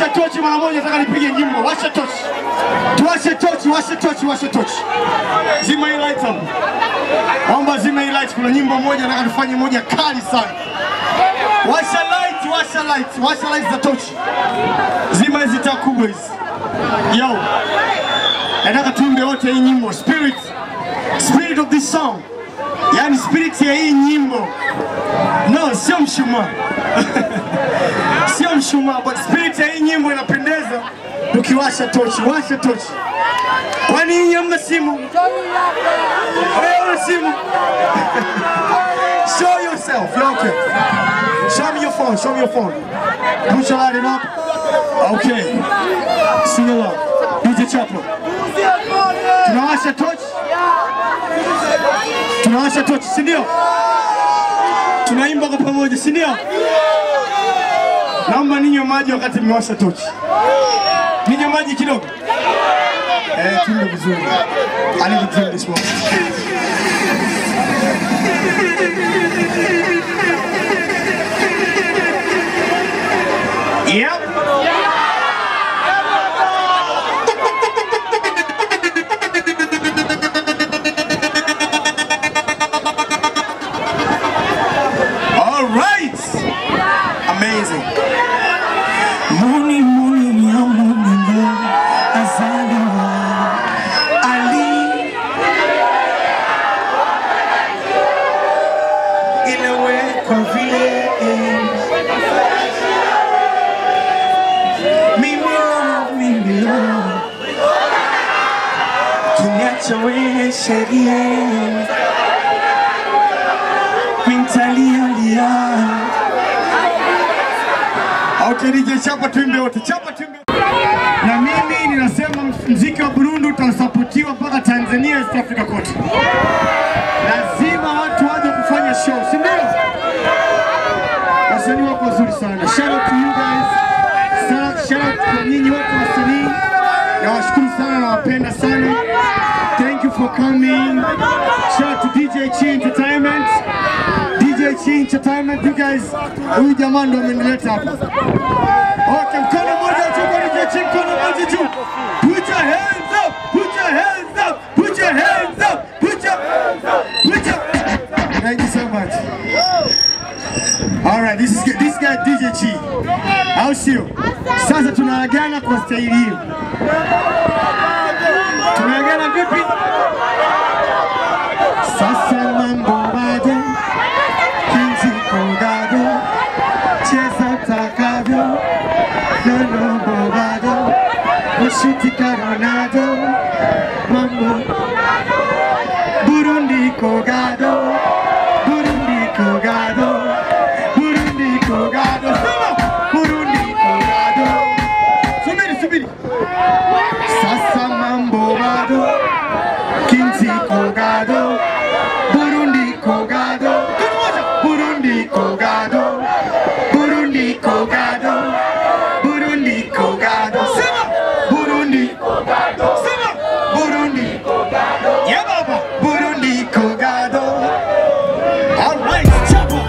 Washa tochi mara moja, nataka nipige nyimbo. Washa tochi, tuwashe tochi, washe tochi, washe tochi. Zima hii light hapo, naomba zima hii light. Kuna nyimbo moja nataka tufanye moja kali sana. Washa light, washa light, washa light za tochi. Zima hizi taa kubwa hizi. Yo, nataka tuimbe wote hii nyimbo spirit, spirit of this song, yani spirit ya hii nyimbo. No, sio mshumaa sio mshumaa, but spirit ya hii nyimbo inapendeza tukiwasha tochi. Washa tochi. Kwani hii hamna simu? Wewe una simu? Show yourself. You're okay. Show me your phone. Show me your phone. Put your light it up. Okay. Sing along. DJ Chapo. Tunawasha tochi. Tunawasha tochi, si ndio? Tunaimba kwa pamoja, si ndio? Naomba ninywe maji wakati mmewasha tochi. Ninywe maji kidogo. Eh, tuimbe vizuri. I need to drink this one. Yep. All right. Amazing. Muni muni ya mungu azaliwa Ali ilewekwa vile mimi lo mimi lo kiniacha wewe sheria mintalialia Okay, DJ chapa tuimbe wote. Chapa tuimbe. Na mimi ninasema mziki wa Burundi utasapotiwa mpaka Tanzania, East Africa kote. Lazima watu waje kufanya show, si ndio? Wasanii wako wazuri sana. Shout out to you guys. Shout- Shout out kwa nyinyi wote wasanii. Nawashukuru sana, nawapenda sana. Thank you for coming. Shout out to DJ Chi Entertainment. DJ Chi Entertainment, you guys. Huyu jamaa ndo amenileta hapa. Okay, mkono mmoja juu kwa DJ Chi, mkono mmoja juu. Put your hands up, put your hands up, put your hands up, put your put your Thank you so much. All right, this is this guy DJ Chi. Au sio? Sasa tunaagana kwa staili hiyo. Tunaagana vipi? Sasa mambo bado kinziko gado cheza takavyo nonombo bado ushuti karonado mambo Burundi kogado Burundi kogado Burundi kogado Sema Burundi kogado Subiri subiri Sasa mambo bado Kinzi kogado Burundi kogado Burundi kogado Burundi kogado Burundi kogado Sema Burundi kogado Sema Burundi kogado Yeah baba Burundi kogado All right chapa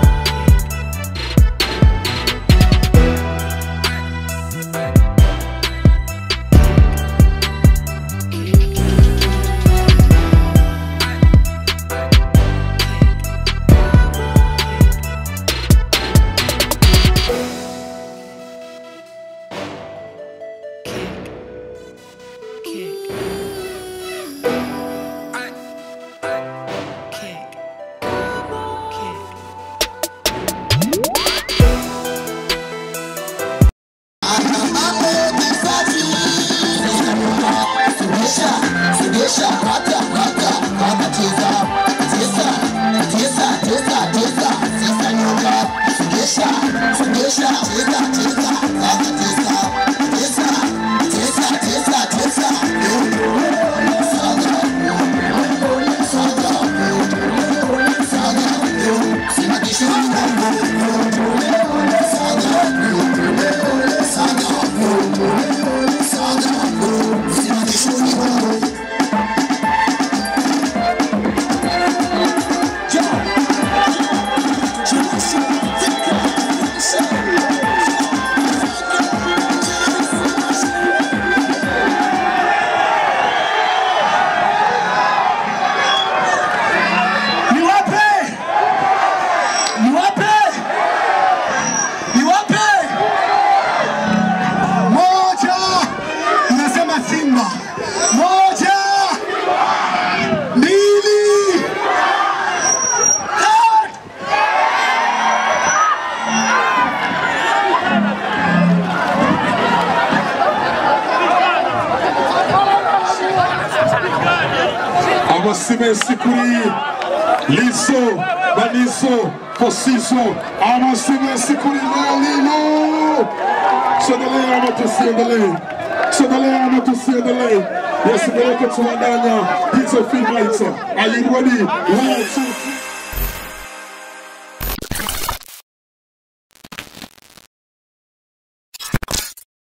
sikuri liso baniso posiso amasinya sikuri lelilo tuendelee ama tusiendelee tuendelee ama tusiendelee yes mbeleko tuandanya hizo fimaita are you ready one two